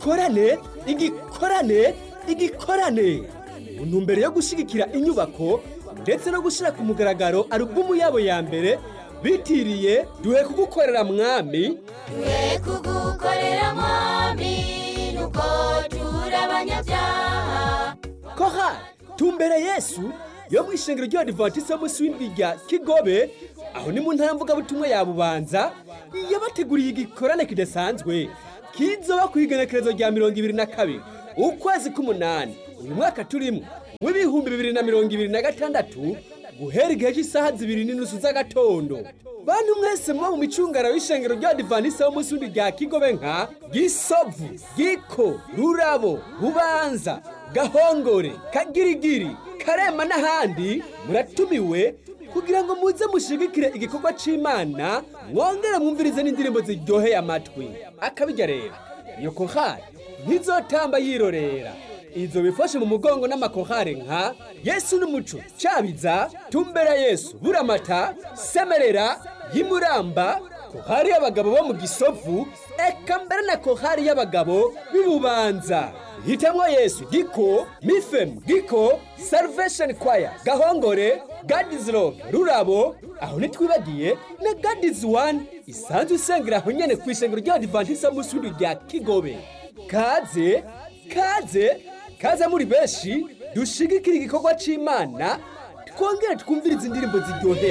igikorane igikorane igikorane mu ntumbero yo gushyigikira inyubako ndetse no gushyira ku mugaragaro alubumu yabo ya mbere bitiriye duhe kugukorera mwami twe kugukorera mwami nuko turi abanyabyaha koha tumbere yesu yo mu ishengero ry'abadivantisite munsi w'indwi rya kigobe aho ni mu ntara mvugabutumwa ya bubanza yabateguriye igikorane kidasanzwe kizoba ku igenekerezo rya mirongo ibiri na kabiri ukwezi k'umunani uyu mwaka turimo w'ibihumbi bibiri na mirongo ibiri na gatandatu guhera igihe cy'isaha zibiri n'inusu z'agatondo bantu mwese muba mu micungara w'ishengero ry'abadivantisite munsi w'indwi rya kigobe nka gisovu giko rurabo bubanza gahongore kagirigiri karema n'ahandi muratumiwe kugira ngo muze mushigikire igikorwa c'imana mwongere mwumvirize n'indirimbo ziryoheye amatwi akabijya rero iyo kohari ntizotamba yirorera izo bifashe mu mugongo n'amakohare nka yesu n'umuco cabiza tumbera yesu buramata semerera y'imuramba kohari y'abagabo bo mu gisovu eka mbere na kohari y'abagabo b'ibubanza hitamwo yesu giko mifem giko salvation choir gahongore gadizi love rurabo aho ntitwibagiye na gadizi wani isanzwe isengera aho nyene ku ishengero ry'abadivantisite munsi w'indwi rya kigobe kaze kaze kaze muri benshi dushigikira igikorwa c'imana twongere twumvirize indirimbo ziryoheye